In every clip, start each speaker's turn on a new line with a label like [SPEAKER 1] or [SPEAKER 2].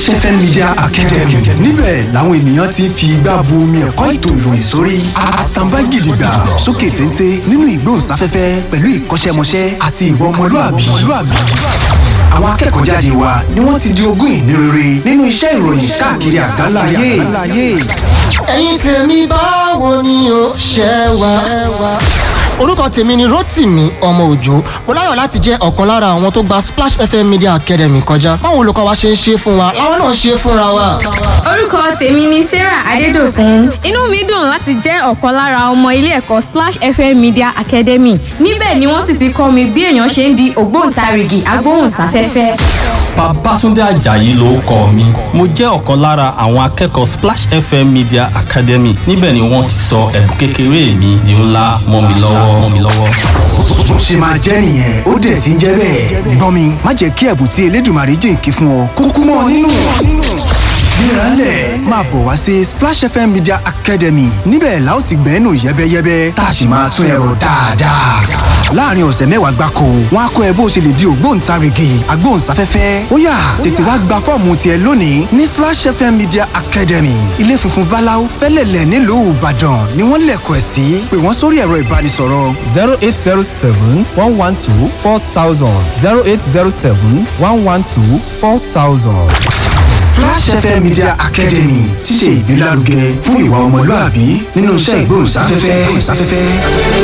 [SPEAKER 1] fm media academy níbẹ̀ làwọn ènìyàn ti ń fi igbá bu omi ẹ̀kọ́ ètò ìròyìn sórí àtàǹbá gidigba sókè téńté nínú ìgbóhùnsáfẹ́fẹ́ pẹ̀lú ìkọ́ṣẹ́mọṣẹ́ àti ìwà ọmọlúàbí àwọn akẹ́kọ̀ọ́ jáde wa ni wọ́n ti di ogún ìní rere nínú iṣẹ́ ìròyìn káàkiri àgbáńlá ayé.
[SPEAKER 2] ẹ̀yin tèmi báwo ni o ṣe wà. orúkọ tèmi ni rotimi ọmọ òjò mo láyọ̀ láti jẹ́ ọ̀kan lára àwọn tó gba splash fm media academy kọjá báwo olùkọ́ wa ṣe ń ṣe fún wa làwọn náà ṣe fúnra wa.
[SPEAKER 3] orúkọ tèmi ni sarah adédọkùn inú mi dùn láti jẹ́ ọ̀kan lára ọmọ ilé ẹ̀kọ́ splash fm media academy níbẹ̀ ni wọ́n sì ti kọ́ mi bí èèyàn ṣe ń di ògbóǹtarìgì agbóhùnsáfẹ́fẹ́.
[SPEAKER 4] Babátúndé Àjàyí ló kọ mi. Mo jẹ́ ọ̀kan lára àwọn akẹ́kọ̀ọ́ Splash FM Media Academy. Níbẹ̀ ni wọ́n ti sọ ẹ̀bùn kékeré mi di ńlá mọ́ mi lọ́wọ́ mọ́ mi lọ́wọ́.
[SPEAKER 1] bó ṣe máa jẹ́ nìyẹn ó dẹ̀ ti ń jẹ́ bẹ́ẹ̀. gbọ́n mi má jẹ́ kí ẹ̀bùn tí elédùnmarè jìnkí fún ọ kúkú mọ́ ọ nínú. gbéraálẹ̀ máa bọ̀ wá sí splash fm media academy níbẹ̀ la ó ti gbẹ́nu yẹ́bẹ́yẹ́bẹ́ tá a sì máa tún ẹ̀rọ dáadáa. láàrin ọ̀sẹ̀ mẹ́wàá gbáko wọn á kọ́ ẹ bó ṣe lè di ògbóǹtarìgì agbóhùnsáfẹ́fẹ́ ó yá tètè wá gba fọ́ọ̀mù tiẹ̀ lónìí ní splash fm media academy ilé funfun báláú fẹ́lẹ̀lẹ̀ nílùú ìbàdàn ni wọ́n lẹ̀kọ̀ ẹ̀ sí pé wọ́n sórí ẹ̀rọ ìbánisọ̀rọ̀
[SPEAKER 5] zero eight zero seven one one two four thousand zero eight zero seven one one two four thousand.
[SPEAKER 1] Flash FM Media Academy ti ṣe ìgbélárugẹ fún ìwà ọmọlúàbí nínú iṣẹ́ ìgbóhùnsáfẹ́fẹ́.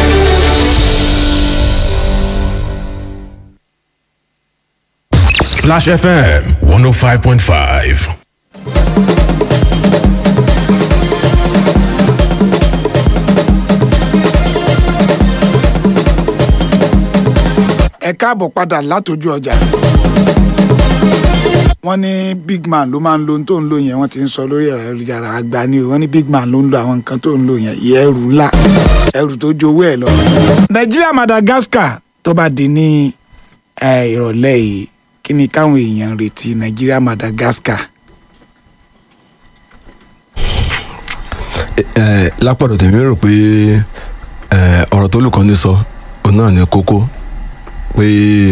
[SPEAKER 6] Splash FM 105.5.
[SPEAKER 7] ẹ káàbọ̀ padà látọjú ọjà wọ́n ní big man ló máa ń lo ohun tó ń lò yẹn wọ́n ti ń sọ lórí ẹ̀rọ ayélujára àgbà ni o wọ́n ní big man ló ń lo àwọn nǹkan tó ń lò yẹn ìyẹn ẹrù ńlá ẹrù tó ju owó ẹ̀ lọ. nàìjíríà madagascar tó bá di ní eh, ìrọ̀lẹ́ yìí kí ni káwọn èèyàn retí nàìjíríà madagascar.
[SPEAKER 8] ẹ lápọ̀dọ̀ tèmi rò pé ẹ, ọ̀rọ̀ tó lùkọ́ ní sọ òun náà ní kókó pé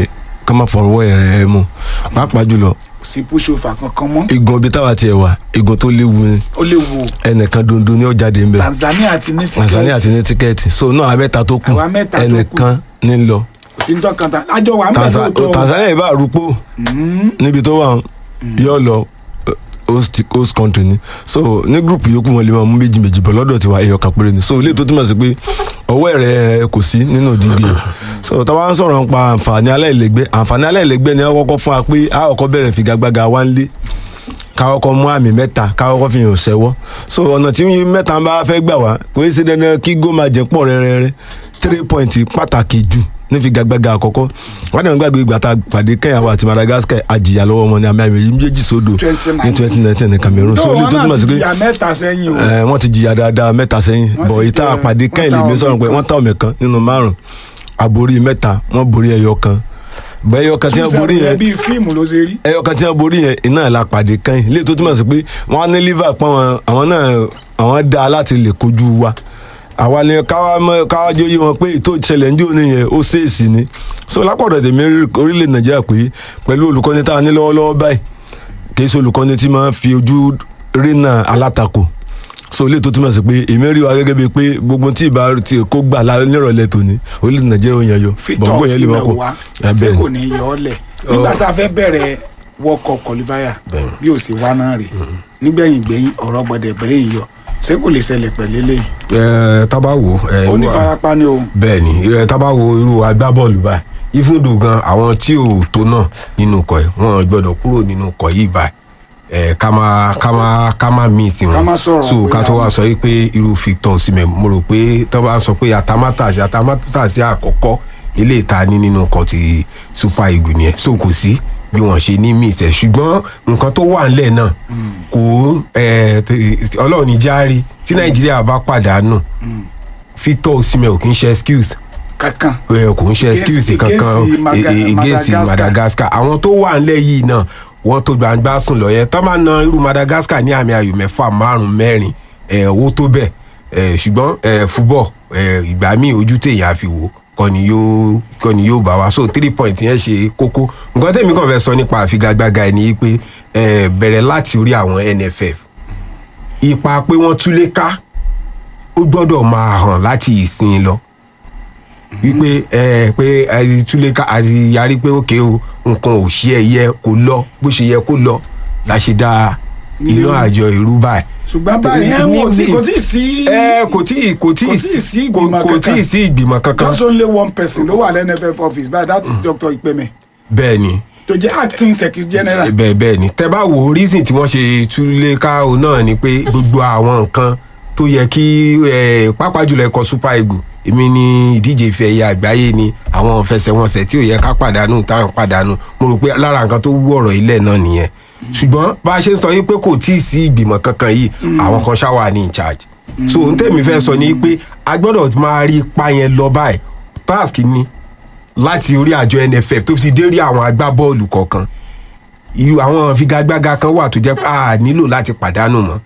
[SPEAKER 8] ká má fọwọ́ ẹ̀ ẹ̀ mú pàápàá jùlọ
[SPEAKER 7] kò sí pushover kankan mọ́
[SPEAKER 8] igun ibi táwa tiẹ̀ wà igun tó léwu ni
[SPEAKER 7] ó lè wo
[SPEAKER 8] ẹnìkan dondo ní ọ̀jáde ń bẹ̀
[SPEAKER 7] tanzania ti ní
[SPEAKER 8] tanzania ti
[SPEAKER 7] tíkẹ́ẹ̀tì
[SPEAKER 8] ní tíkẹ́ẹ̀tì so náà abẹ́ta tó kù
[SPEAKER 7] Àwa mẹ́ta tó kù.
[SPEAKER 8] ẹnìkan ní lọ
[SPEAKER 7] kò sí ní tọ́kan tán àjọ wà ń bẹ̀
[SPEAKER 8] Tanza-
[SPEAKER 7] lóòótọ́ o.
[SPEAKER 8] tanzania ìbá rúpò níbi tó wà yóò lọ eh, host host country ni so ní group yòókù wọn lè máa mú méjì méjì bọ̀ lọ́dọ̀ tiwa ẹ̀yọ̀ kan péré ni so ilé tó túmọ̀ sí pé ọwọ́ rẹ̀ kò sí nínú ìdíje so táwa ń sọ̀rọ̀ nípa àǹfààní aláìlẹ́gbẹ́ àǹfààní aláìlẹ́gbẹ́ ni wọ́n kọ́kọ́ fún wa pé a kọ́kọ́ bẹ̀rẹ̀ figagbága wá ń lé káwọ́kọ́ mú àmì mẹ́ta káwọ́kọ́ fi hàn sẹ́wọ́ so ọ̀nà tí mẹ́ta bá fẹ́ gbà wá kò í ṣe dandan kí gó máa jẹ́ pọ̀ rẹ́rẹ́rẹ́ three point pàtàkì jù ní figagbága àkọ́kọ́ wọ́n dẹ̀ ń gbàgbé ìgbà tá a pàdé kẹ́yàwó àti madagascar àjìyà lọ́wọ́ wọn ní àmì àmì méjì sódò ní twenty nineteen ní cameroon so
[SPEAKER 7] Dọ́ọ̀
[SPEAKER 8] olú
[SPEAKER 7] wọn
[SPEAKER 8] tó
[SPEAKER 7] náà
[SPEAKER 8] túmọ̀ sí
[SPEAKER 7] ti
[SPEAKER 8] pé
[SPEAKER 7] jìyà mẹ́ta sẹ́yìn o.
[SPEAKER 8] ẹ, wọ́n ti jìyà dáadáa mẹ́ta sẹ́yìn
[SPEAKER 7] Wọ́n
[SPEAKER 8] bọ̀
[SPEAKER 7] sì
[SPEAKER 8] ìta
[SPEAKER 7] tẹ-
[SPEAKER 8] àpàdé
[SPEAKER 7] wọ́n
[SPEAKER 8] kẹ́yìn
[SPEAKER 7] ta
[SPEAKER 8] lèmi
[SPEAKER 7] ọmọ
[SPEAKER 8] sọ̀rọ̀ pé
[SPEAKER 7] kan.
[SPEAKER 8] wọ́n ta ọmọ kan nínú márùn àborí mẹ́ta wọ́n borí ẹyọ kan bẹ́ẹ̀ ẹyọ kan tí wọ́n borí
[SPEAKER 7] yẹn
[SPEAKER 8] yẹn
[SPEAKER 7] bíi fíìmù ló ṣe rí.
[SPEAKER 8] ẹyọ kan tí wọ́n borí yẹn iná la pàdé kẹ́yìn ilé tó túmọ̀ sí pé wọ́n á ní liver pọ́n wọn àwọn náà àwọn dá láti lè kojú wa àwa ni káwá mọ káwá jẹ́ oyé wọn pé ètò ìṣẹ̀lẹ̀ ní òní yẹn ó ṣèèsì ni so lápọ̀dọ̀ tèmi rí orílẹ̀ nàìjíríà pé pẹ̀lú olùkọ́ni tá a ní lọ́wọ́lọ́wọ́ báyìí kì í ṣe olùkọ́ni tí máa ń fi ojú rínà alátakò so ilé tó túmọ̀ sí pé èmi rí wa gẹ́gẹ́ bíi pé gbogbo tí ìbá ti kó gbà lá- nírọ̀lẹ́ tòní orílẹ̀ nàìjíríà ò yẹn yọ
[SPEAKER 7] victor
[SPEAKER 8] bọ̀ǹgbò yẹn lè
[SPEAKER 7] osimhen
[SPEAKER 8] wọ́pọ̀
[SPEAKER 7] wá
[SPEAKER 8] ẹ
[SPEAKER 7] ṣé
[SPEAKER 8] bẹ́ẹ̀
[SPEAKER 7] kò
[SPEAKER 8] ni
[SPEAKER 7] ní yọ ọ́ lẹ̀ nígbà tá a fẹ́ bẹ̀rẹ̀ world cup qualifier bí ó sì wá náà rè nígbẹ̀yìn gbẹ̀yìn ọ̀rọ̀ gbọ́dẹ̀ bẹ́yìn yọ ṣé kò lè ṣẹlẹ̀ pẹ̀lú eléyìí
[SPEAKER 9] ẹ tábà wò ẹ
[SPEAKER 7] ó ní
[SPEAKER 9] irú-
[SPEAKER 7] farapa ni o
[SPEAKER 9] bẹ́ẹ̀ ni ẹ tábà wo irú agbábọ́ọ̀lù báyìí ìfúndù gan àwọn tí ò tó náà nínú ikọ̀ ẹ̀ wọ́n gbọ́dọ̀ kúrò nínú ikọ̀ yìí báyìí ẹ ká má ká má ká má miss wọn
[SPEAKER 7] Ká má sọ̀rọ̀
[SPEAKER 9] so
[SPEAKER 7] pé
[SPEAKER 9] ká tó
[SPEAKER 7] àwọn-
[SPEAKER 9] wá sọ yìí pé irú Victor Osimhen mo rò pé tó bá sọ pé atamátàsí atamátàsí àkọ́kọ́ ilé ìta ní nínú ikọ̀ ti Super Eagles nìyẹn so kò sí bí wọ́n ṣe ní miss ẹ̀ ṣùgbọ́n nǹkan tó wà ńlẹ̀ náà kò ẹ t- Ọlọ́run ní járí tí Nàìjíríà bá pàdánù Victor Osimhen ò kí ń ṣe excuse
[SPEAKER 7] kankan
[SPEAKER 9] ẹ kò ń ṣe
[SPEAKER 7] Against-
[SPEAKER 9] excuse kankan
[SPEAKER 7] against Maga-
[SPEAKER 9] e- e- against
[SPEAKER 7] Madagascar.
[SPEAKER 9] Madagascar àwọn tó wà ńlẹ̀ yìí náà wọ́n tó gbangba sùn lọ yẹn tó máa na irú Madagascar ní àmì ayò mẹ́fà márùn mẹ́rin ẹ̀ owó tó bẹ̀ ẹ̀ ṣùgbọ́n ẹ̀ fúbọ̀ ẹ̀ ìgbà míì ojú téèyàn á fi wò kọ́ ni yóò kọ́ ni yóò bá wa so three point yẹn ṣe kókó nǹkan tẹ̀mí kàn fẹ́ sọ nípa àfigagbága ẹ̀ ni pé eh, bẹ̀rẹ̀ láti orí àwọn nff ipa pé wọ́n túlé ká ó gbọ́dọ̀ máa hàn láti ìsìn lọ wípé ẹ pé àti túlé ká àti yarí pé òkè o nǹkan ò ṣe ẹ yẹ kó lọ bó ṣe yẹ kó lọ la ṣe dá iná àjọ ìrú báyìí
[SPEAKER 7] ṣùgbọ́n báyìí ẹ̀ wọ́n ti kò tí ì sí.
[SPEAKER 9] ẹ kò tí ì kò tí
[SPEAKER 7] kò
[SPEAKER 9] ì
[SPEAKER 7] tí ì sí
[SPEAKER 9] kò
[SPEAKER 7] ìgbìmọ̀
[SPEAKER 9] kò tí ì
[SPEAKER 7] kankan.
[SPEAKER 9] sí ìgbìmọ̀ kankan
[SPEAKER 7] just only one person ló wà lẹ́nu nff office báyìí that is dr ipeme
[SPEAKER 9] bẹ́ẹ̀ ni
[SPEAKER 7] tó jẹ́ acting secretary general.
[SPEAKER 9] bẹ́ẹ̀ bẹ́ẹ̀ ni tẹ́ bá wo reason tí wọ́n ṣe túlé ká o náà ni pé gbogbo àwọn nǹkan tó yẹ kí eh, pàápàá jùlọ ẹ̀kọ́ super eagle èmi ni ìdíje ìfẹ́ ẹ̀yà àgbáyé ni àwọn fẹsẹ̀wọnsẹ̀ tí ò yẹ ká pàdánù táwọn pàdánù mo rò pé lára nǹkan tó wú ọ̀rọ̀ ilẹ̀ náà nìyẹn ṣùgbọ́n bá a ṣe ń sọ yìí pé kò tí ì sí ìgbìmọ̀ kankan yìí àwọn kan ṣáwà ní in charge so ohun tèmi fẹ́ sọ ni pé a gbọ́dọ̀ máa rí ipa yẹn lọ báyìí task ni láti orí àjọ nff tó fi dé rí àwọn agbábọ́ọ̀lù kọ̀ọ̀kan irú àwọn figagbága kan wà tó jẹ́ pé a nílò láti pàdánù mọ́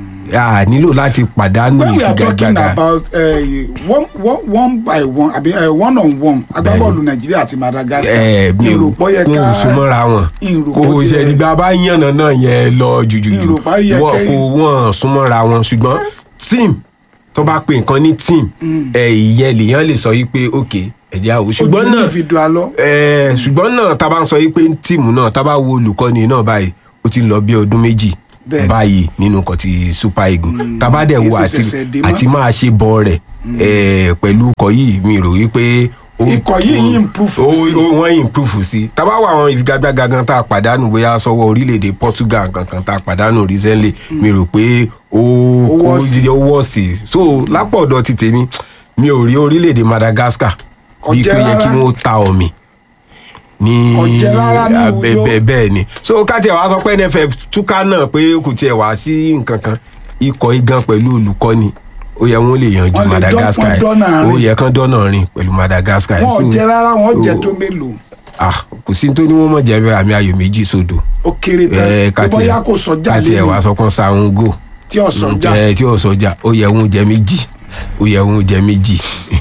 [SPEAKER 9] a nílò láti pàdánù
[SPEAKER 7] when we are talking
[SPEAKER 9] ìfigagbága
[SPEAKER 7] about uh, one, one, one by one àbí uh, one on one agbábọ́ọ̀lù nàìjíríà àti madagascar
[SPEAKER 9] ẹ mi ò
[SPEAKER 7] ìròpọ̀ yẹ
[SPEAKER 9] kó
[SPEAKER 7] ká
[SPEAKER 9] o súnmọ́ra wọn
[SPEAKER 7] ìròpọ̀
[SPEAKER 9] kò
[SPEAKER 7] tiẹ̀-
[SPEAKER 9] ṣe ìgbà bá yànnà náà yẹn lọ jùjùjù
[SPEAKER 7] Ìròpọ̀ yẹ
[SPEAKER 9] wọn
[SPEAKER 7] kẹ́-
[SPEAKER 9] kò wọ́n súnmọ́ra wọn ṣùgbọ́n team tó bá pe nǹkan ní team ẹ ìyẹn lèèyàn lè sọ yìí pé ok ẹ̀jẹ̀ àwò ṣùgbọ́n
[SPEAKER 7] ojú
[SPEAKER 9] náà
[SPEAKER 7] individual lọ.
[SPEAKER 9] ẹ ṣùgbọ́n náà tá a bá ń sọ yìí pé tíìmù náà tá a bá wo olùkọ́ni náà báyìí ó ti lọ bí ọdún méjì
[SPEAKER 7] Bẹ́ẹ̀ni.
[SPEAKER 9] báyìí nínú nǹkan ti super eagle tá a bá dẹ̀ wo
[SPEAKER 7] kì í
[SPEAKER 9] àti
[SPEAKER 7] ṣẹ̀ṣẹ̀ dé mọ́.
[SPEAKER 9] àti máa ṣe bọ rẹ̀ ẹ pẹ̀lú ikọ̀ yìí mi rò wípé ó-
[SPEAKER 7] Ikọ̀ yìí
[SPEAKER 9] ó-
[SPEAKER 7] improve
[SPEAKER 9] ó-
[SPEAKER 7] sí.
[SPEAKER 9] ó- wọ́n improve sí tá a bá wà àwọn ìfigagbága gan tá a pàdánù bóyá sọ́wọ́ orílẹ̀-èdè portugal kankan tá a pàdánù recently mi rò pé ó
[SPEAKER 7] Ó
[SPEAKER 9] kó
[SPEAKER 7] wọ́ sí.
[SPEAKER 9] ó wọ́ sí so lápọ̀dọ̀ ti tèmi mi ò rí orílẹ̀-èdè madagascar
[SPEAKER 7] Kò
[SPEAKER 9] bíi
[SPEAKER 7] jẹ́
[SPEAKER 9] pé yẹ kí
[SPEAKER 7] rárá.
[SPEAKER 9] wọ́n ta ọ̀mì ní
[SPEAKER 7] Kò jẹ́ rárá ní
[SPEAKER 9] abẹ-
[SPEAKER 7] Uyo.
[SPEAKER 9] bẹ- bẹ́ẹ̀ ni so kátiẹ̀ wàá sọ pé nff túká náà pé kò tiẹ̀ wá sí nǹkan kan ikọ̀ igan pẹ̀lú olùkọ́ni ó yẹ wọn lè yanjú
[SPEAKER 7] Wọ́n lè
[SPEAKER 9] madagascar
[SPEAKER 7] dán- wọ́n dọ́nà
[SPEAKER 9] ó
[SPEAKER 7] rìn.
[SPEAKER 9] yẹ kán dọ́nà rìn pẹ̀lú madagascar
[SPEAKER 7] wọn ò
[SPEAKER 9] So,
[SPEAKER 7] jẹ rárá wọn ò jẹ
[SPEAKER 9] ó-
[SPEAKER 7] tó mélòó
[SPEAKER 9] ah kò sí tó ní wọn mọ̀ jẹ́ bẹ́ẹ̀ àmì ayò méjì sódò
[SPEAKER 7] ó kéré
[SPEAKER 9] ẹ
[SPEAKER 7] tán bí bóyá kò sọjà
[SPEAKER 9] kátiẹ̀ wàá
[SPEAKER 7] lẹ́nu
[SPEAKER 9] sọ pé sàrún gò
[SPEAKER 7] tí ò sọjà
[SPEAKER 9] ẹ tí ò sọjà ó yẹ wọn jẹ méjì ó yẹ wọn jẹ méjì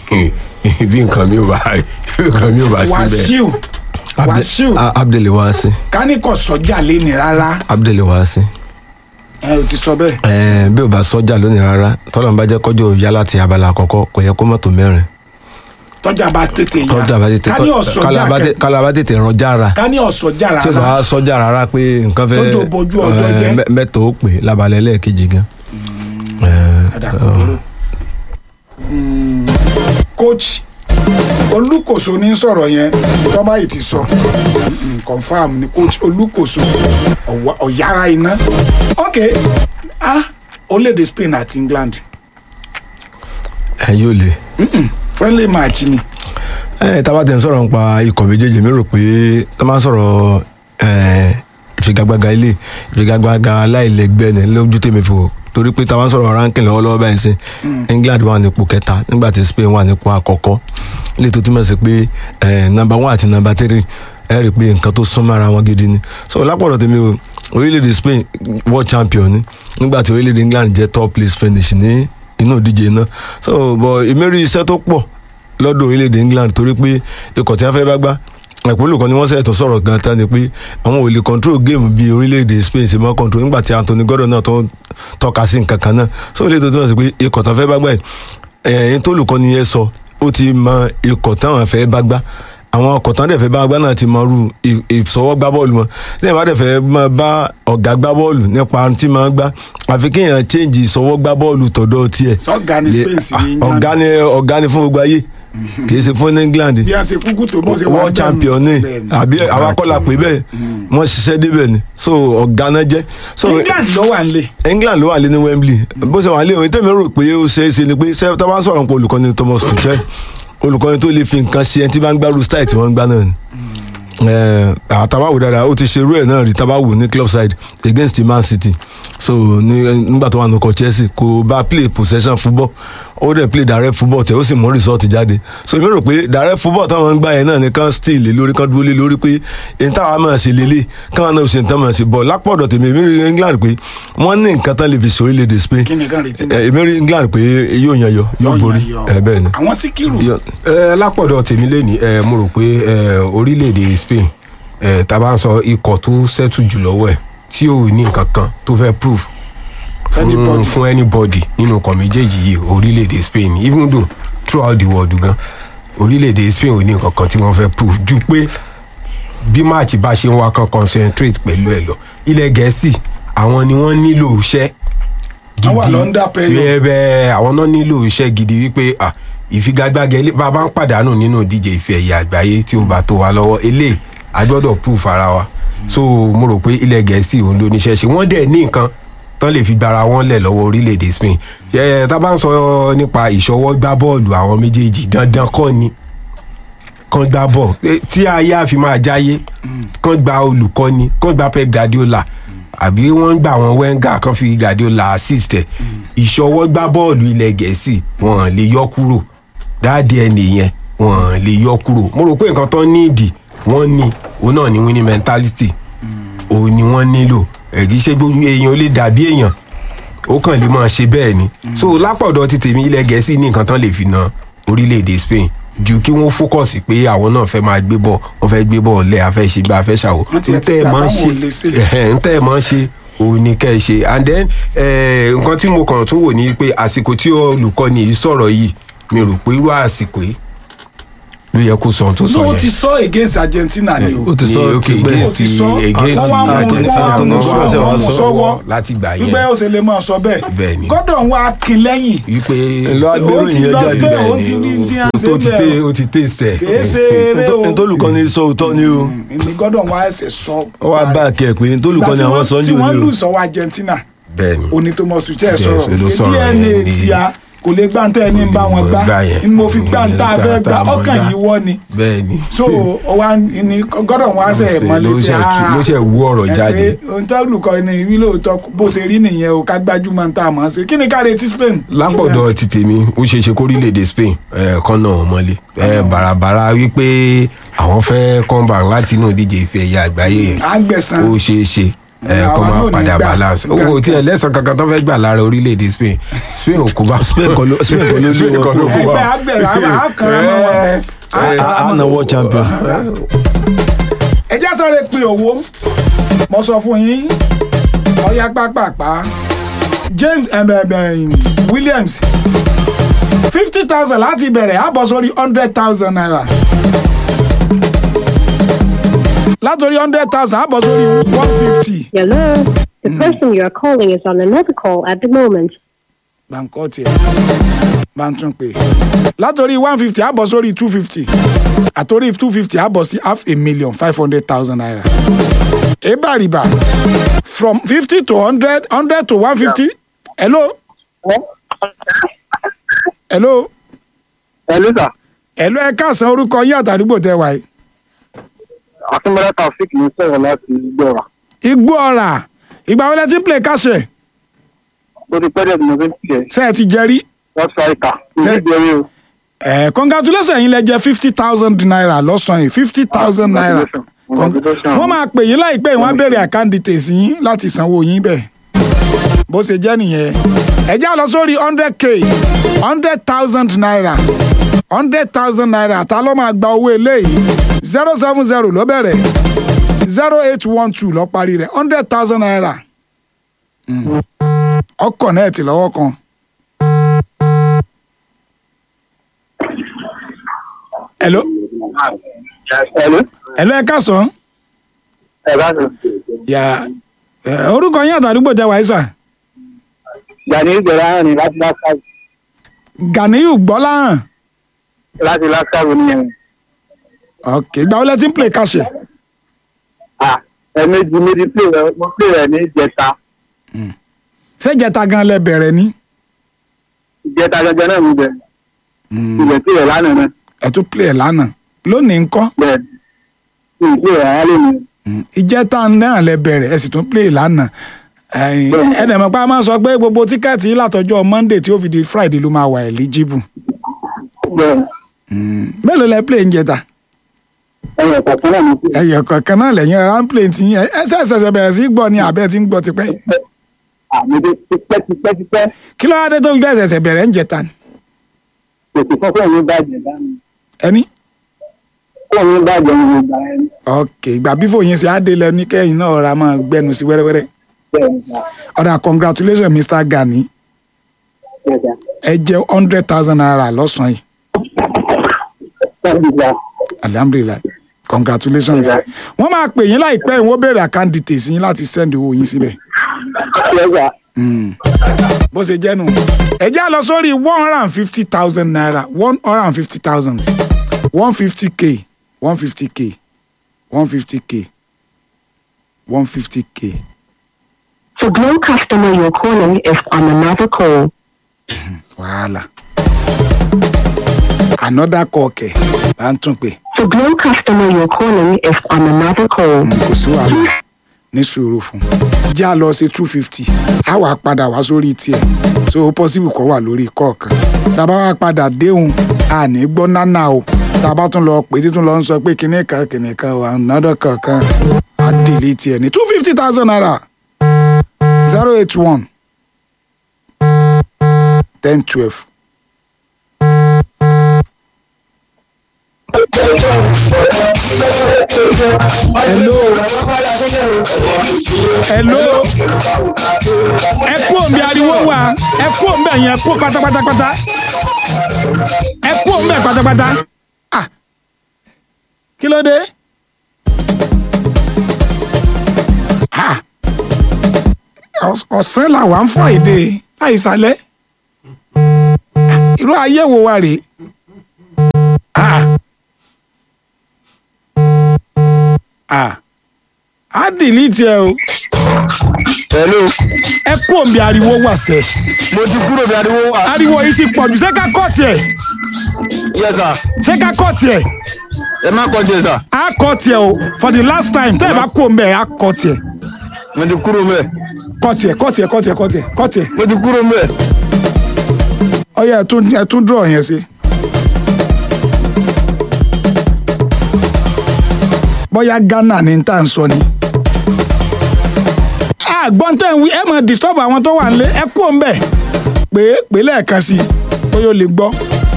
[SPEAKER 9] bí nǹkan mi ò bá bí nǹkan mi ò bá síbẹ̀.
[SPEAKER 7] wàṣíù wàṣíù
[SPEAKER 5] abdul wasi
[SPEAKER 7] kání kò sọjà lẹ́nu rárá
[SPEAKER 5] abdul wasi
[SPEAKER 7] ẹ ò ti sọ bẹ́ẹ̀
[SPEAKER 5] ẹ bí o bá sọjà lónìí rárá tọ́lọ̀ ń bá jẹ́ kọjọ́ òòyà láti abala àkọ́kọ́ kò yẹ kó mọ́tò mẹ́rin
[SPEAKER 7] tọ́jà bá tètè yá
[SPEAKER 5] tọ́jà bá tètè
[SPEAKER 7] kání ọ̀sọ̀jà
[SPEAKER 5] kálá bá tè-
[SPEAKER 7] kẹ
[SPEAKER 5] kálá bá tètè rọjà ra
[SPEAKER 7] kání ọ̀sọ̀jà
[SPEAKER 5] tí o bá
[SPEAKER 7] rárá
[SPEAKER 5] sọjà rárá pé nǹkan fẹ́
[SPEAKER 7] Tójò bojú ọjọ́
[SPEAKER 5] ẹ,
[SPEAKER 7] jẹ́.
[SPEAKER 5] mẹ- mẹ́tò ó pè lábalẹ̀ lẹ́ẹ̀kejì gan. Ẹ,
[SPEAKER 7] Ẹ̀dá kò burú. Mm, coach olùkóso ní sọ̀rọ̀ yẹn tọ́ba yìí ti sọ Mm, confam ni coach olùkóso ọ̀wá- ọ̀yára iná ok ah orílẹ̀-èdè Spain àti England
[SPEAKER 5] ẹ yóò le.
[SPEAKER 7] friendly match ni
[SPEAKER 5] ẹ tá a bá tẹ̀ ń sọ̀rọ̀ nípa ikọ̀ méjèèjì mi rò pé tá a máa ń sọ̀rọ̀ ẹ, ìfigagbága ilé ìfigagbága aláìlẹ́gbẹ́ ni lójú tèmi fò torí pé tá a máa ń sọ̀rọ̀ ranking lọ́wọ́lọ́wọ́ báyìí sí England wà nípò kẹta nígbà tí Spain wà nípò àkọ́kọ́ ilé tó túmọ̀ sí pé ẹ, number one àti number three ẹ rí i pé nǹkan tó súnmọ́ ara wọn gidi ni so lápọ̀dọ̀ tèmi o orílẹ̀-èdè Spain world champion ni nígbà tí orílẹ̀-èdè England jẹ́ top place finish ní inú ìdíje náà so but ìmérí iṣẹ́ tó pọ̀ lọ́dọ̀ orílẹ̀-èdè England torí pé ikọ̀ tí wọ́n fẹ́ bá gbá ẹ̀pọ̀lù kan ni wọ́n sẹ̀tọ̀ sọ̀rọ̀ gan tán ni pé àwọn ò lè control game bí orílẹ̀-èdè Spain ṣe mọ́ control nígbà tí Anthony Gordon náà tó ń tọ́ka sí nǹkan kan náà so ilé tó túmọ̀ sí pé ikọ̀ tán fẹ́ bá gbá yìí ẹ̀yìn tó lùkọ́ ni yẹn sọ ó ti mọ ikọ̀ táwọn fẹ́ bá gbá àwọn ọkọ̀ tán dẹ̀ fẹ́ bá gbá náà ti mọ irú ì- ìsọwọ́ gbá bọ́ọ̀lù wọn tí ìbá dẹ̀ fẹ́ máa bá ọ̀gá gbá bọ́ọ̀lù nípa tí máa gbá àfi kéèyàn change ìsọwọ́ gbá bọ́ọ̀lù tọ̀dọ̀ tiẹ̀
[SPEAKER 7] sọ́gà ní Spain sí ní
[SPEAKER 5] Ah, ọ̀gá
[SPEAKER 7] England
[SPEAKER 5] ni ọ̀gá ni fún gbogbo ayé kì í ṣe fún England
[SPEAKER 7] bí a ṣe kúkú tó bó ṣe wà
[SPEAKER 5] world
[SPEAKER 7] bẹ́ẹ̀
[SPEAKER 5] champion ni
[SPEAKER 7] bẹ́ẹ̀ ni.
[SPEAKER 5] àbí àwọn akọ́là pé bẹ́ẹ̀ wọ́n ṣiṣẹ́ débẹ̀ ni so ọ̀gá náà jẹ́ so
[SPEAKER 7] England ló wà nílé
[SPEAKER 5] England ló wà lé ní Wembley bó ṣe wà lé òun tẹ́mi rò pé ó ṣeé ṣe ni pé ṣé tá a bá ń sọ̀rọ̀ nípa olùkọ́ni Thomas Tuchel olùkọ́ni tó lè fi nǹkan ṣe ẹni tí bá ń gbárù style tí wọ́n ń gbá náà ni àtàbáwò dáadáa ó ti ṣerú ẹ̀ náà rí tábàwò ní club side against Man City so ní- nígbà tó wà nùkọ Chelsea kò bá play possession football ó dẹ̀ play direct football tẹ̀ ó sì mú result jáde so èmi rò pé direct football táwọn ń gbá yẹn náà ni kán still lé lórí kán dúró lé lórí pé èyí táwọn máa ṣe lélẹ̀ káwọn náà ṣe nǹkan máa ṣe bọ̀ lápọ̀dọ̀ tèmi èmi rí England pé wọ́n ní nǹkan tán lè fi ṣe orílẹ̀-èdè Spain
[SPEAKER 7] kí ni kan retí
[SPEAKER 5] Eh, èmi rí England pé yóò yan yọ yóò borí ẹ bẹ́ẹ̀ ni.
[SPEAKER 7] àwọn síkírù
[SPEAKER 5] Yọ-
[SPEAKER 9] ẹ lápọ̀dọ̀ tèmi lé ní ẹ mo rò pé ẹ orílẹ̀-èdè Spain ẹ tá a bá ń sọ ikọ̀ tó sẹ́tù jù lọ́wọ́ ẹ̀ tí ò ní nǹkan kan tó fẹ́ prove fún
[SPEAKER 7] Anybody.
[SPEAKER 9] fún anybody nínú ọkọ̀ méjèèjì yìí orílẹ̀-èdè Spain even though throughout the world gan orílẹ̀-èdè Spain ò ní nǹkan kan tí wọ́n fẹ́ prove ju pé bí máàcì bá ṣe ń wá kan concentrate pẹ̀lú ẹ̀ lọ ilẹ̀ gẹ̀ẹ́sì àwọn ni wọ́n nílò iṣẹ́
[SPEAKER 7] Wọ́n wà lọ́ndà pẹ̀lú.
[SPEAKER 9] bẹ́ẹ̀ àwọn náà nílò iṣẹ́ gidi wípé ah, ìfigagbága ilé bá a bá ń pàdánù nínú ìdíje ìfẹ́ ẹ̀yẹ àgbáyé tí ó bá tó wa lọ́wọ́ eléyìí a gbọ́dọ̀ proof ara wa so mo rò pé ilẹ̀ gẹ̀ẹ́sì òun ló níṣẹ́ ṣe wọ́n dẹ̀ ní nǹkan tán lè fi gbara wọn lẹ̀ lọ́wọ́ orílẹ̀-èdè Spain ẹ̀ tá a bá ń sọ nípa ìṣọwọ́ gbá bọ́ọ̀lù àwọn méjèèjì dandan kọ́ ni kan gba bọ̀ Eh, tí ayé àfi máa jáyé kan gba olùkọ́ni kan gba Pep Guardiola àbí wọ́n ń gba àwọn Wenger kan fi Guardiola assist ẹ̀ ìṣọwọ́ gbá bọ́ọ̀lù ilẹ̀ gẹ̀ẹ́sì wọ́n lè yọ kúrò dáàdi ẹ̀ nìyẹn wọ́n lè yọ kúrò mo rò pé nǹkan tán níìdì wọ́n ní òun náà ní winning mentality òun ni wọ́n nílò ẹ̀rí ṣé gbogbo èèyàn ó lè dàbí èèyàn ó kàn lè máa ṣe bẹ́ẹ̀ ni so lápọ̀dọ̀ ti tèmi ilẹ̀ gẹ̀ẹ́sì ní nǹkan tán lè fi na orílẹ̀-èdè Spain ju kí wọ́n fókọ̀sì pé àwọn náà fẹ́ máa gbé bọ̀ wọ́n fẹ́ gbé bọ̀ lẹ́ afẹ́ ṣe gbá afẹ́ ṣàwò
[SPEAKER 7] Wọ́n ti ẹ̀ ti
[SPEAKER 9] ntẹ́ ẹ̀
[SPEAKER 7] gbà
[SPEAKER 9] máa ń
[SPEAKER 7] báwọn ò lè
[SPEAKER 9] ṣe
[SPEAKER 7] ṣe.
[SPEAKER 9] ẹ̀hẹ̀, ntẹ́ ẹ̀ máa ń ṣe òun ni kẹ́ ẹ ṣe and then eh, nǹkan tí mo kàn tún wò ní pé àsìkò tí olùkọ́ni yìí sọ̀rọ̀ yìí mi rò pé irú àsìkò yìí ló yẹ kó sọ ohun tó sọ
[SPEAKER 7] no
[SPEAKER 9] yẹn
[SPEAKER 7] ti sọ against Argentina ni o
[SPEAKER 8] ó ti sọ
[SPEAKER 9] Ní, okay,
[SPEAKER 8] tipẹ́.
[SPEAKER 9] against
[SPEAKER 7] Ó ti sọ.
[SPEAKER 9] against
[SPEAKER 7] Wọ́n wá mú-
[SPEAKER 9] Argentina
[SPEAKER 7] wọ́n wá mú
[SPEAKER 9] wọ́n
[SPEAKER 7] sọ-
[SPEAKER 9] wá
[SPEAKER 7] wọ́n mú
[SPEAKER 9] mú
[SPEAKER 7] sọ́wọ́.
[SPEAKER 9] láti gbà yẹn
[SPEAKER 7] gbígbẹ́ ó ṣe lè máa sọ bẹ́ẹ̀
[SPEAKER 9] Bẹ́ẹ̀ ni.
[SPEAKER 7] gọ́dọ̀ wá kin lẹ́yìn
[SPEAKER 9] wípé
[SPEAKER 8] Èlò agbéró
[SPEAKER 7] ó ti
[SPEAKER 8] ìyẹn
[SPEAKER 7] lọ
[SPEAKER 8] jáde
[SPEAKER 7] pé
[SPEAKER 8] bẹ́ẹ̀
[SPEAKER 7] ó ti rí tí a ṣe
[SPEAKER 9] tó ti
[SPEAKER 7] bẹ́ẹ̀
[SPEAKER 9] tẹ
[SPEAKER 7] o.
[SPEAKER 9] ó ti tẹsẹ
[SPEAKER 7] kìí ṣe eré o
[SPEAKER 8] ntolùkọ́ni sọ òótọ́ ni o
[SPEAKER 7] ní gọ́dọ̀ wá ẹsẹ̀ sọ.
[SPEAKER 8] ó wá bá a kẹ́ ẹ̀ pé ntolùkọ́ni àwọn sọ
[SPEAKER 7] tí
[SPEAKER 8] ní
[SPEAKER 7] wọ́n
[SPEAKER 8] òní
[SPEAKER 7] lù
[SPEAKER 8] o
[SPEAKER 7] sọ́wọ́ Argentina
[SPEAKER 9] bẹ́ẹ̀ ni
[SPEAKER 7] oní tó mọ̀ sùn tẹ́ ẹ
[SPEAKER 9] Yes,
[SPEAKER 7] sọ̀rọ̀
[SPEAKER 9] ló sọ̀rọ̀
[SPEAKER 7] DNA
[SPEAKER 9] yẹn ní-
[SPEAKER 7] tí a kò lè gbá ntẹ́ ẹni ń bá wọn gbá
[SPEAKER 9] Gbá yẹn.
[SPEAKER 7] ni mo fi gbá ntá
[SPEAKER 9] Tá-
[SPEAKER 7] fẹ́
[SPEAKER 9] tá
[SPEAKER 7] gbá
[SPEAKER 9] a mọ̀
[SPEAKER 7] ọkàn
[SPEAKER 9] gbá.
[SPEAKER 7] yìí wọ́ ni
[SPEAKER 9] bẹ́ẹ̀ ni
[SPEAKER 7] so ọwọ́ ní gọ́dọ̀ wọn á sẹ̀ mọ́lẹ́
[SPEAKER 9] ló ṣe tú- ló ṣe wú ọ̀rọ̀ jáde
[SPEAKER 7] ohun tó lùkọ́ ni ìwí lóòótọ́ bó ṣe rí nìyẹn o ká gbájúmọ́ ntá mọ̀ ọ́n ṣe kí ni ká retí Spain.
[SPEAKER 9] lápọ̀dọ̀ ti tèmi ó ṣeé ṣe kórílẹ̀-èdè Spain eh, kan náà wọ́n mọ́lé Eh, bàràbàrà wípé àwọn fẹ́ come back láti inú ìdíje ife ẹ̀yà àgbáyé yẹn
[SPEAKER 7] àgbẹ̀sán
[SPEAKER 9] ó ṣeé ṣe eh,
[SPEAKER 7] Àwọn
[SPEAKER 9] kó
[SPEAKER 7] náà
[SPEAKER 9] máa
[SPEAKER 7] ò ní
[SPEAKER 9] padà
[SPEAKER 7] gbà.
[SPEAKER 9] balance
[SPEAKER 7] Nǹkan-
[SPEAKER 9] owó tí ẹ lẹ́sàn kankan tó fẹ́ gbà lára orílẹ̀-èdè Spain Spain ò kó bá
[SPEAKER 8] Spain kọ́ ló- Spain kọ́ ló lé
[SPEAKER 9] Spain
[SPEAKER 8] wọn
[SPEAKER 9] kọ́ ló kó
[SPEAKER 8] kúrò.
[SPEAKER 9] bá
[SPEAKER 7] ẹgbẹ́ àgbẹ̀ àkàrà mọ́ wọn.
[SPEAKER 9] Eh,
[SPEAKER 8] a na world champion
[SPEAKER 7] ẹ já sọ̀rọ̀ pé owó mo sọ fún yín ọ̀yá pápápá James em, em, em, Williams fifty thousand láti bẹ̀rẹ̀ á bọ̀ sórí hundred thousand naira látòrí hundred thousand á bọ̀ sórí one fifty.
[SPEAKER 6] Hello. The person you are calling is on another call at the moment.
[SPEAKER 7] báńkọ́ tiẹ̀ bá ń tún pè látòrí one fifty á bọ̀ sórí two fifty àtòrí two fifty á bọ̀ sí half a million five hundred thousand naira. ebàrìbà from fifty to hundred hundred to one fifty hello hello
[SPEAKER 10] Hello sir.
[SPEAKER 7] hello ẹ káàsán orúkọ yín àtàdúgbò tẹ wáyé.
[SPEAKER 10] Akínbọ́lá Taofik ní sọ̀rọ̀ láti gbọ́ra.
[SPEAKER 7] igbó ọ̀rà ìgbà wọlé tí ń play káṣẹ̀
[SPEAKER 10] Ó ti pẹ́ẹ́dẹ̀ tí mo fi ń tiẹ̀.
[SPEAKER 7] ṣe é ti jẹ́rí.
[SPEAKER 10] Wọ́n sọ ìka.
[SPEAKER 7] Ṣé-
[SPEAKER 10] Ìdíje o.
[SPEAKER 7] ẹ congratulations yín lẹ jẹ fifty thousand naira lọ́sàn-án yìí fifty thousand naira.
[SPEAKER 10] Congratulations.
[SPEAKER 7] wọ́n máa pè yín láìpẹ́ yìí wọ́n á béèrè account details yín láti sanwó yín bẹ́ẹ̀. bó ṣe jẹ́ nìyẹn ẹ já lọ sórí hundred k hundred thousand naira hundred thousand naira ta ló máa gba owó eléyìí zero seven zero ló bẹ̀rẹ̀ zero eight one two ló parí rẹ̀ hundred thousand naira Mm. ọkọ̀ náà ti lọ́wọ́ kan. hello
[SPEAKER 10] Hello.
[SPEAKER 7] hello ẹ káàsán.
[SPEAKER 10] Ẹ bá sọ.
[SPEAKER 7] yà ẹ, orúkọ yín àtàdúgbò jẹ wàísà
[SPEAKER 10] Gani ìgbẹ̀rẹ̀ àrùn ni láti Láskàbù.
[SPEAKER 7] Ganiyu gbọ́láhàn
[SPEAKER 10] Láti Láskàbù ni ẹ̀wọ̀n.
[SPEAKER 7] ok ìgbà wọlé tí ń play kàṣẹ
[SPEAKER 10] À ẹ̀ẹ̀mejì méjì pè rẹ̀ mo pè rẹ̀ ní ìjẹta.
[SPEAKER 7] ṣèjẹta gan lẹ bẹ̀rẹ̀ ní
[SPEAKER 10] Ìjẹta gẹ́gẹ́ náà mi bẹ̀. Ìbẹ̀ pè rẹ̀ lánàá náà.
[SPEAKER 7] ẹ tún play ẹ lánàá lónìí ńkọ́
[SPEAKER 10] Bẹ́ẹ̀ ni. Ìpè rẹ̀ á lè mi.
[SPEAKER 7] ìjẹta náà lẹ bẹ̀rẹ̀ ẹ sì tún play lánàá ẹ̀yin, ẹ dẹ̀ mọ̀ pé a máa sọ pé gbogbo tíkẹ́ẹ̀tì yín látọjọ́ monday tí ó fi di friday ló máa wà eligible
[SPEAKER 10] Bẹ́ẹ̀
[SPEAKER 7] mélòó lẹ play ń jẹta
[SPEAKER 10] ẹ̀yọ̀ kọ̀ọ̀kan náà mi pè.
[SPEAKER 7] ẹyọ kọ̀ọ̀kan náà lẹ́yìn ọ̀rá ń play ti yín ẹ ṣe ṣẹ̀ṣẹ̀ bẹ̀rẹ̀ sí í gbọ́ ni àbẹ́ ti ń gbọ́ tipẹ́
[SPEAKER 10] Àmì dé tipẹ́ tipẹ́ tipẹ́.
[SPEAKER 7] kí ló wá dé tó fi bẹ́ẹ̀ ṣẹ̀ṣẹ̀ bẹ̀rẹ̀ ń jẹta ni
[SPEAKER 10] Kò sí fọ́fọ́ mi bàjẹ́ dání.
[SPEAKER 7] ẹni
[SPEAKER 10] fóònù mi bàjẹ́ ní ìgbà yẹn
[SPEAKER 7] ok ìgbà bí fòyín ṣe á dé lẹ ní kẹ́yìn náà ra máa gbẹnu sí wẹ́rẹ́wẹ́rẹ́
[SPEAKER 10] bẹ́ẹ̀ ni sà
[SPEAKER 7] ọ̀dà congratulations mr gani
[SPEAKER 10] bẹ́ẹ̀ sà
[SPEAKER 7] ẹ jẹ́ hundred thousand naira lọ́sàn-án yìí
[SPEAKER 10] thank you sà
[SPEAKER 7] alhamdulilayi congratulations wọ́n máa pè yín láìpẹ́ yìí wọ́n béèrè account details yín láti send owó yín síbẹ̀
[SPEAKER 10] bẹ́ẹ̀ sà
[SPEAKER 7] Mm. bó ṣe jẹ́ nù ẹ jẹ́ á lọ sórí one hundred and fifty thousand naira one hundred and fifty thousand one fifty k one fifty k one fifty k one fifty k
[SPEAKER 6] The Glow customer you're calling is on another call.
[SPEAKER 7] wàhálà another call kẹ̀ bá ń tún pè
[SPEAKER 6] The Glow customer you're calling is on another call.
[SPEAKER 7] kò sí wàhálà ní sùúrù fún já lọ sí two fifty á wà padà wá sórí tiẹ̀ so ó possible kọ́ wà lórí kọ̀ọ̀kan tá a bá wá padà déhùn a ní gbọ́ nánà o tá a bá tún lọ pé títún lọ ń sọ pé kinní kan kinní kan wà nádọ́ kankan á délé tiẹ̀ ní two fifty thousand naira zero eight one ten twelve. hello hello ẹ kú òǹbẹ ariwo wa ẹ kú òǹbẹ yẹn ẹ kú pátápátápátá ẹ kú òǹbẹ pátápátá ah kí ló dé ah ọ̀s- ọ̀sán làwa ń fọ èdè láìsálẹ̀ irú ayé wo wa rèé ah ah á dìlítì ẹ o
[SPEAKER 10] hello
[SPEAKER 7] ẹ kú òǹbẹ ariwo wà sẹ
[SPEAKER 10] mo ti kúrò bí ariwo wà
[SPEAKER 7] ariwo yìí ti pọ̀ jù ṣé ká kọ́ tiẹ̀
[SPEAKER 10] yes sà
[SPEAKER 7] ṣé ká kọ́ tiẹ̀
[SPEAKER 10] ẹ má kọjú ẹ sà
[SPEAKER 7] á kọ́ tiẹ̀ o for the last time tẹ́ ẹ bá kú òǹbẹ á kọ́ tiẹ̀
[SPEAKER 10] mo ti kúrò mẹ́
[SPEAKER 7] kọ́ tiẹ̀ kọ́ tiẹ̀ kọ́ tiẹ̀ kọ́ tiẹ̀ kọ́ tiẹ̀
[SPEAKER 10] mo ti kúrò mẹ́
[SPEAKER 7] ọyẹ ẹ tún ẹ tún draw yẹn sí. bóyá ghana ni tá à ń sọ ni. àgbọ̀n tẹ̀ ń wí ẹ máa disturb àwọn tó wà nílé ẹ kú òun bẹ̀ pé pé lẹ́ẹ̀kan sí i bóyá o lè gbọ́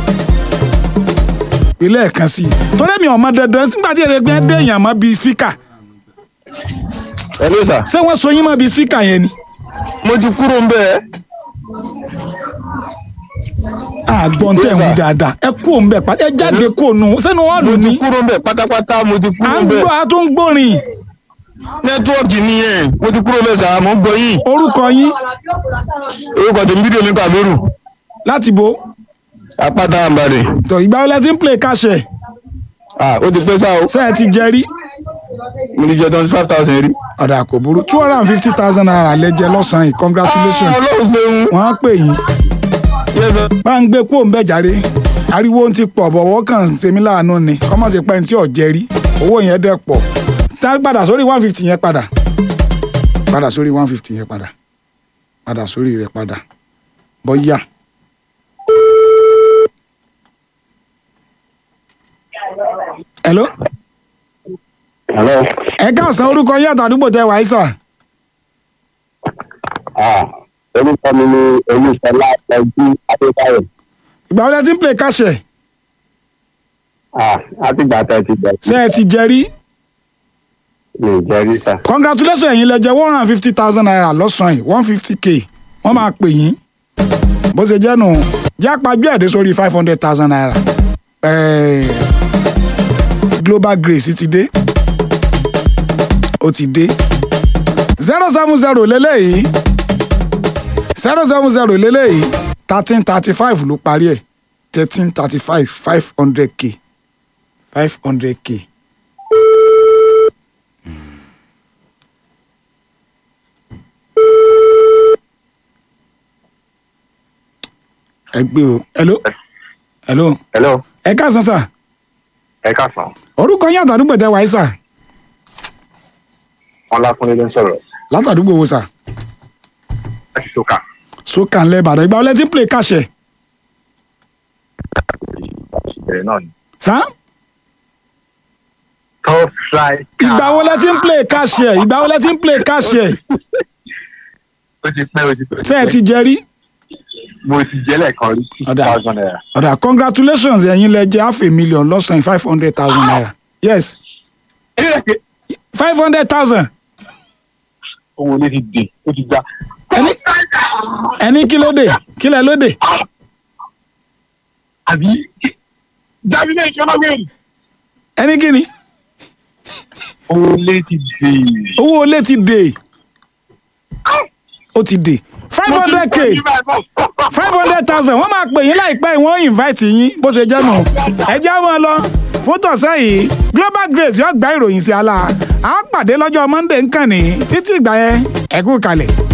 [SPEAKER 7] pé lẹ́ẹ̀kan sí i torí mi ò mọ dandan nígbà tí èdè gbẹ́ dé èèyàn mọ́ bíi speaker
[SPEAKER 10] hello sà
[SPEAKER 7] ṣé wọ́n so yín mọ́ bíi speaker yẹn ni.
[SPEAKER 10] mo ti kúrò mẹ́
[SPEAKER 7] àgbọ̀n tẹ̀ ń wí dáadáa ẹ kú òun bẹ̀ pàtẹ́ ẹ jáde kú òun sẹ́nu wọ́n lù
[SPEAKER 10] mo
[SPEAKER 7] ní
[SPEAKER 10] ti kúrò mẹ́ pátápátá mo ti
[SPEAKER 7] à
[SPEAKER 10] kúrò
[SPEAKER 7] ń
[SPEAKER 10] mẹ́
[SPEAKER 7] gbọ́ a tó ń gbórin
[SPEAKER 10] nẹ́tíwọ́ọ̀kì nìyẹn mo ti kúrò mẹ́ sà mo ń gbọ́ yín
[SPEAKER 7] orúkọ yín
[SPEAKER 10] orúkọ tèmi fídíò mi kàbírù
[SPEAKER 7] láti bo
[SPEAKER 10] apáta àǹbàdì
[SPEAKER 7] tó ìgbà wọlé tí ń play káṣẹ
[SPEAKER 10] ah ó ti pẹ́ sá o
[SPEAKER 7] ṣe ẹ ti jẹ rí
[SPEAKER 10] mo ti jẹ twenty five thousand rí.
[SPEAKER 7] ọ̀dà kò burú two hundred and fifty thousand naira lẹ́jẹ̀ lọ́sàn-án yìí congratulations
[SPEAKER 10] Ah, ọlọ́run ṣeun
[SPEAKER 7] wọ́n á pè yín
[SPEAKER 10] yes sir.
[SPEAKER 7] bá ń gbé kúrò ń bẹ̀ jáde ariwo ń ti pọ̀ bọ̀wọ́ kàn ń ṣe mí láàánú ni kọ́mọ̀ sí pẹ́ẹ́n tí ò jẹ rí owó yẹn dẹ̀ pọ̀ tá padà sórí one fifty yẹn padà padà sórí one fifty yẹn padà padà sórí rẹ̀ padà bọ́yá. hello
[SPEAKER 10] hello.
[SPEAKER 7] ẹ káàsán orúkọ yín àtàdúgbò tẹ wàá sà
[SPEAKER 10] ah orúkọ mi ni olùsọlá ẹjú adébáyọ
[SPEAKER 7] ìgbà wọlé tí ń play káṣẹ
[SPEAKER 10] ah látìgbà tẹ ti bẹ
[SPEAKER 7] ṣe ẹ ti jẹ rí
[SPEAKER 10] mi ì jẹ rí sà.
[SPEAKER 7] congratulations ẹ̀yin lẹ jẹ one hundred and fifty thousand naira lọ́sàn-án yìí one fifty k wọ́n máa pè yín bó ṣe jẹ́ nù jẹ́ àpajú ẹ̀dẹ́ sórí five hundred thousand naira Eh, global grace ti dé ó ti dé zero seven zero lélẹ́yìí zero seven zero lélẹ́yìí thirteen thirty five ló parí ẹ̀ thirteen thirty five five hundred k five hundred k. ẹ gbé o hello hello
[SPEAKER 10] hello
[SPEAKER 7] ẹ káàsán sà
[SPEAKER 10] ẹ káàsán
[SPEAKER 7] orúkọ yín àtàdúgbò tẹ wáyé sà
[SPEAKER 10] ọlákúnlé ló ń sọ̀rọ̀
[SPEAKER 7] látàdúgbò wo sà
[SPEAKER 10] láti sọ́kà
[SPEAKER 7] sókà ńlẹ̀ ìbàdàn ìgbà wọlé tí ń play káṣẹ
[SPEAKER 10] ìbẹ̀rẹ̀ náà ni.
[SPEAKER 7] sà
[SPEAKER 10] top flight.
[SPEAKER 7] ìgbà wọlé tí ń play káṣẹ ìgbà wọlé tí ń play káṣẹ
[SPEAKER 10] ó ti pẹ́ ó ti pẹ́.
[SPEAKER 7] ṣé ẹ ti jẹ rí
[SPEAKER 10] mo ti jẹ́ lẹ́ẹ̀kan rí six
[SPEAKER 7] Ọ̀dà.
[SPEAKER 10] thousand naira.
[SPEAKER 7] ọ̀dà congratulations ẹ̀yin lẹ jẹ́ half a million lọ́sàn-án five hundred thousand naira yes
[SPEAKER 10] ilé rẹ̀ pé
[SPEAKER 7] five hundred thousand
[SPEAKER 10] owó ilé ti dè ó ti já.
[SPEAKER 7] ẹni ẹni kí ló dé kí lẹ ló dé
[SPEAKER 10] àbí dábìlẹ̀ ìṣọ́nà wẹ̀rì
[SPEAKER 7] ẹni kí ni
[SPEAKER 10] owó ilé ti dè.
[SPEAKER 7] owó olé ti dè ó ti dè five hundred k five hundred thousand wọ́n máa pè yín láìpẹ́ yìí, wọ́n invite yín bó ṣe jẹ́ nù ẹ já wọn lọ fún tọ̀sẹ̀ yìí global grace yóò gba ìròyìn sí ala à á pàdé lọ́jọ́ monday nkànnì títí ìgbà yẹn ẹ kú kalẹ̀.